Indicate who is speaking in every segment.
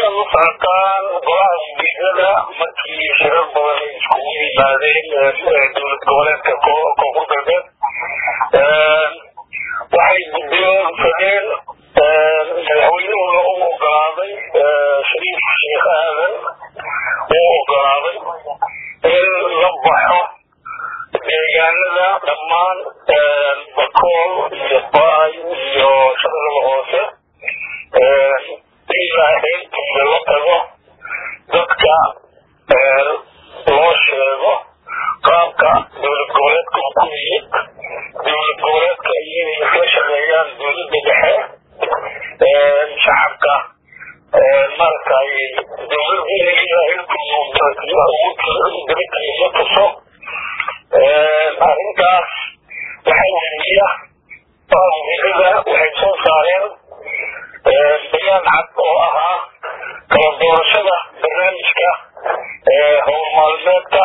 Speaker 1: sidaad u socotaan golaha wasiirada markii shirar badan ay iskugu yimaadeen dowlad goboleedka koonfur galbeed waxay guddoonsadeen madaxweynuhuna u ogolaaday shariif sheekh aadan uu ogolaaday in la baxo deegaanada dhammaan bakool iyo baay iyo shaqadada hoose ilaa heerkiisa la tago dadka loo sheego qaabka dowlad goboleedka ku yimid dowlad goboleedka inay isla shaqeeyaan dowladda dhexe shacabka maaragtay dowladda inay dabadkiisa tuso arrintaas waxaa weriya wasiirada waxay soo saareen bayaan cad oo ahaa kala doorashada barnaamijka howl maalmeedka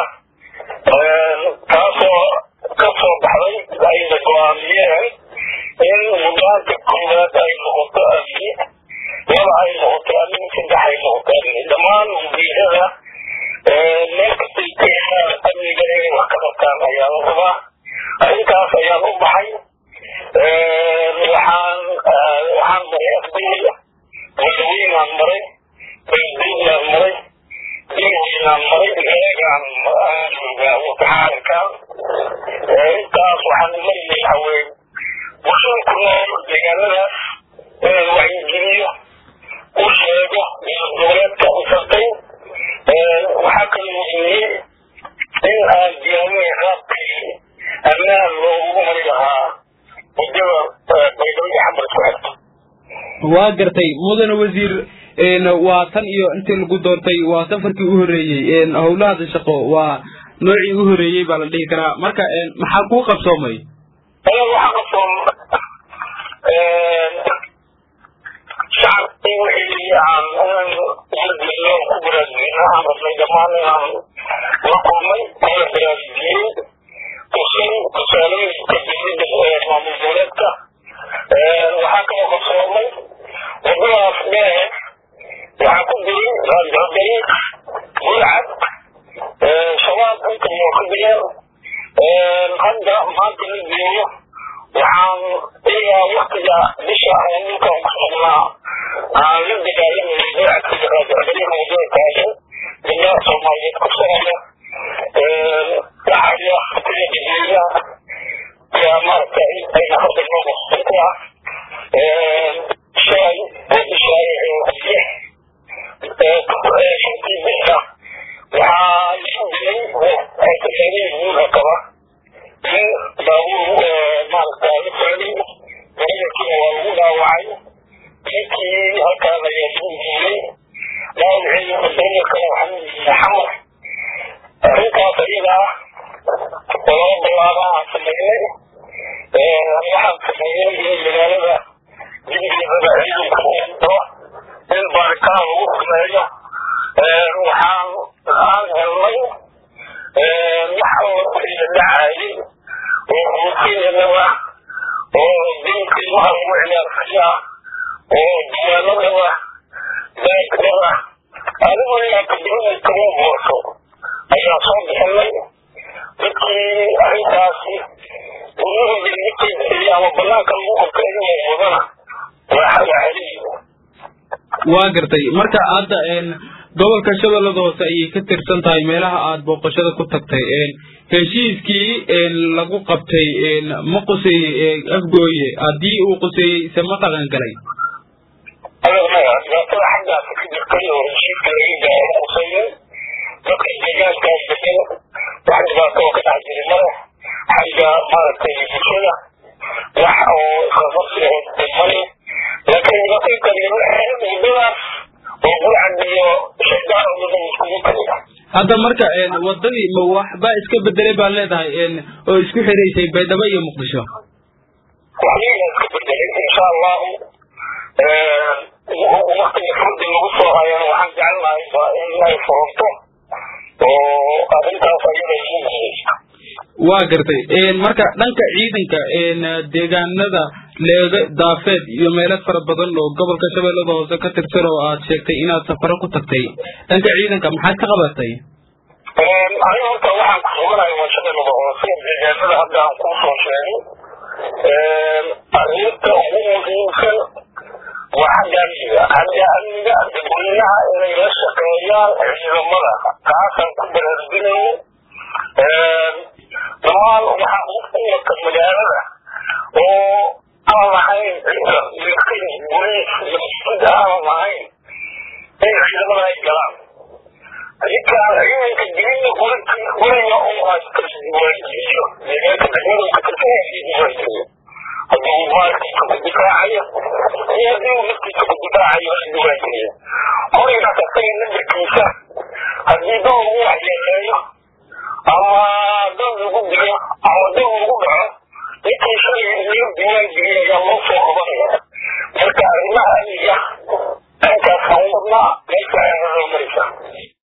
Speaker 1: taasoo ka soo baxday ayna go-aamiyeen in mudnaanta koowaad ay noqoto amni laba ay noqoto amni saddex ay noqoto amni dhammaan wasiirada meel kastay ka helaan amniga inay wax ka qabtaan ayaa la rabaa arrintaas ayaan u baxay waxaan waxaan maray afdeyda wadaweynaan maray beldeylaan maray dinweynaan maray eegaan joogaa wataxaalinkaan intaas waxaan mariyay haween bulshada ku nool deegaanadaas inaan wacyigeliyo u sheego dowlad goboleedka usartay waxaa kaloo weyiyey in aan diyaarinay qaabkii ammaan loogu mari lahaa muddada baydhabo iyo xamar isku xigto
Speaker 2: waa gartay mudane wasiir waa tan iyo intii lagu doortay waa safarkii u horeeyey howlahada shaqo waa noocii u horeeyey baa la dhihi karaa marka maxaa kuu qabsoomay
Speaker 1: anaga waxaa qabsoom shacabkii wixii aan wargelino ku baraarujino aan rabnay dhammaan inaan la kulmay kula baraarujiyey tusin tusaalooyinka dowladda maamul goboleedka waxaa kaloo qabsoomay wadadaas dheer waxaa ku jiray raajodariiq gulcad shabaab inta moo ka jireen hadda maanta la joogo waxaan ilaa waktiga bisha aan dhulkan ku sugnaa aan la dagaalamayay gulcadka iyo raajodariiq wadada taagan gabdhaha soomaaliyeed ku socda waxaya kuya digeeya yaa maaragtay ayna hadda noo maqsan ku ah shalay oo bishaay shantii bisha waxaa isu dilay tasaariir guurka qaba in baabuur maaragta la socday dareerkiina waa lagu dhaawacay ninkii halkaan ayaa lagu guuray dhaawacii dareerkana waxaa lagu jiray xamar arrintaas ayada ah oo laba ballaaba aan sameynay waxaan sameeyey in magaalada dibgeedada ciidanka uu diro in baaritaan lagu sameeyo waxaan aan helnay wax alla wixii la dhacayay oo ruutiinadaba oo diinka ilmaha lagu ciyaarsiya oo diyaanadaba baagdaba adigu inaad kadibada kama boorso ayaa soo bixinay dadkii arrintaasi guryahooda laga qeybceliyay ama banaanka lagu qabto iyagoo wadana waa xeliyay
Speaker 2: waa gartay marka hadda gobolka shabeellada hoose ayay ka tirsan tahay meelaha aad booqashada ku tagtay heshiiskii lagu qabtay ma quseeyey afgooye haddii uu quseeyey ise ma dhaqan galay
Speaker 1: adagmaya dhibaatada xaggaas ka jirtay oo heshiiska laga gaaro quseeyey dadka deegaankaas degan wax dhibaato oo ka dhex jiri male xagga maaragtay bulshada wax oo isqabaqsi oo male laakiin dhibaatada kale wadadaas oo gulcad iyo shaygaan oo dhan iskugu kaliya
Speaker 2: hadda marka wadadii ma waxbaa iska bedelay baa leedahay oo isku xiraysay baydhabo iyo muqdisho
Speaker 1: waxyiga iska bedelay insha allahu waktiga furdi lagu soo hayana waxaan jecelnahay ba in ay furunto oo arrintaas ayada isu guuleysa
Speaker 2: waa gartay marka dhanka ciidanka deegaanada leega daafeed iyo meelo fara badan oo gobolka shabeellada hoose ka tirsan oo aad sheegtay inaad safaro ku tagtay dhanka ciidanka maxaad ka qabatay
Speaker 1: aniga horta waxaan ku suganahay waa shabeellada hoose deegaanada hadda aan kuu soo sheegay arrinta ugu muhiimsan waa xagga amniga xagga amniga dadweynaha inay la shaqeeyaan ciidamada taasaan ku baraarujinayay dhammaan waxaa umarka magaalada oo aan lahayn cidda milkin boliis masjida aan lahayn in ciidamada ay galaan ninkaan ciidanka gelina guriga uu haysto isdiiwaangeliyo deegaanka degmada ka tirsan isdiiwaangeliyo hadduu maalkiisa ku difaacayo iyo haddii uu naftiisa ku difaacayo isdiiwaangeliyo gurigaas asaga nambarkiisa haddii dad lagu waxyeeleeyo ama dad lagu dilo ama dad lagu dhaco ninkii shalay loo diiwaangeliyo ayaa loo soo qabanaya marka arrimaha amniga dhankaas aan wadnaa